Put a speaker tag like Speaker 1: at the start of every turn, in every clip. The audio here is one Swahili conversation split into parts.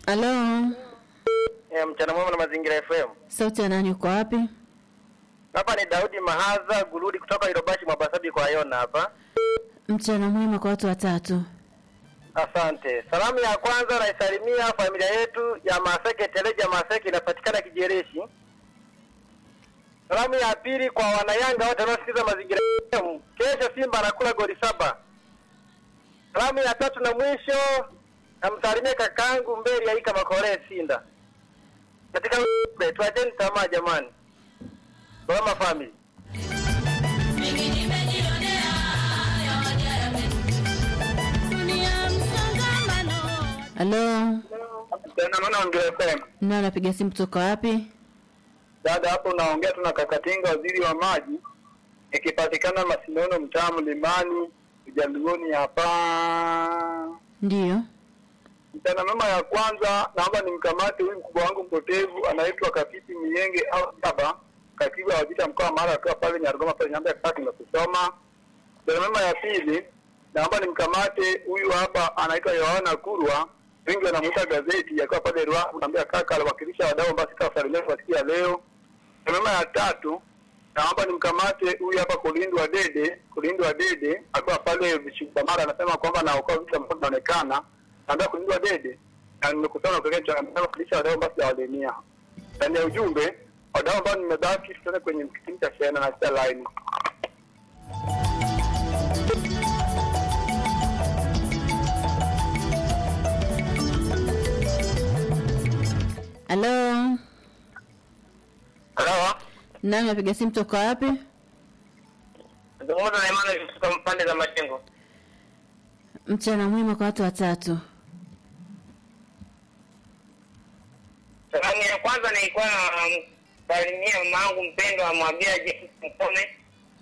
Speaker 1: Halo,
Speaker 2: Eh, mchana mwema na mazingira FM.
Speaker 1: sauti ya nani? Uko wapi?
Speaker 2: Hapa ni Daudi Mahaza Guludi kutoka Irobashi Mwabasabi kwa Yona hapa.
Speaker 1: Mchana mwema kwa watu watatu.
Speaker 2: Asante. Salamu ya kwanza naisalimia familia yetu ya Maseke Teleja Maseke inapatikana Kijereshi. Salamu ya pili kwa wanayanga wote wanaosikiza mazingira FM. Kesho Simba anakula goli saba. Salamu ya tatu na mwisho namsalimia kakaangu Mbeli Aika Makore Sinda. Katika tuacheni tamaa jamani. Salama family.
Speaker 1: Halo,
Speaker 2: Tena maana ongea FM.
Speaker 1: nani anapiga simu kutoka wapi?
Speaker 2: Dada hapo naongea tu na Kakatinga waziri wa maji ikipatikana Masinono mtaa Mlimani Ujaluoni hapa.
Speaker 1: Ndiyo.
Speaker 2: Mchana mema ya kwanza naomba nimkamate huyu mkubwa wangu mpotevu anaitwa Kapiti Mienge au Saba katibu wa vita mkoa wa Mara akiwa pale Nyarugoma pale nyamba ya kati na kusoma. Mchana mema ya pili naomba nimkamate huyu hapa anaitwa Yohana Kurwa wengi wanamuita gazeti akiwa pale Ruaha naambia kaka aliwakilisha wadau basi kawasalimia kwa siku ya leo. Mchana mema ya tatu naomba nimkamate huyu hapa Kulindwa Dede, Kulindwa Dede akiwa pale Vishukamara anasema kwamba naokoa vitu ambavyo vinaonekana naambia kulindwa dede na nimekutana kwa kitu ambacho kulisha wadau basi ya walemia. Ndani ya ujumbe wadau ambao nimebaki tutaenda kwenye kipindi cha shehena na cha line.
Speaker 1: Halo,
Speaker 2: Halo.
Speaker 1: nani anapiga simu kutoka wapi?
Speaker 2: Zungumza na Emmanuel kutoka pande za majengo.
Speaker 1: Mchana mwema kwa watu watatu.
Speaker 3: Salamu ya kwanza nilikuwa namsalimia mama yangu mpendwa, amwambia James Mkome.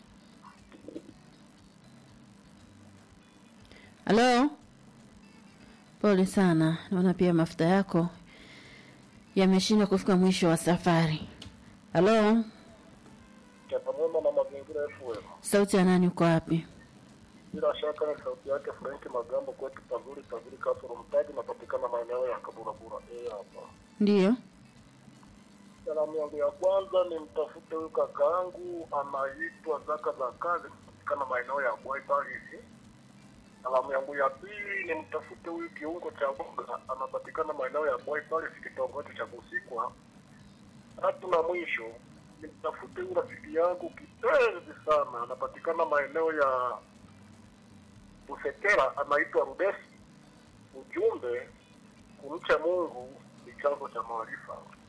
Speaker 1: Halo, pole sana, naona pia mafuta yako yameshindwa kufika mwisho wa safari. Halo,
Speaker 4: Changamano na mazingira FM.
Speaker 1: sauti ya nani? Uko wapi?
Speaker 4: Bila shaka ni sauti yake Frank Magambo kwetu pazuri pazuri kasoro mtaji napatikana maeneo ya Kaburabura. Eh hapa.
Speaker 1: Ndiyo.
Speaker 4: Salamu yangu ya kwanza ni mtafute huyu kakaangu anaitwa Zaka za kazi kupatikana maeneo ya Bwai Paris. Salamu yangu ya pili ni mtafute huyu kiungo cha boga anapatikana maeneo ya Bwai Paris kitongoji cha Busikwa. Tatu na mwisho ni mtafute huyu rafiki yangu kipenzi sana anapatikana maeneo ya Busekera anaitwa Rudesi. Ujumbe kumcha Mungu ni chanzo cha maarifa.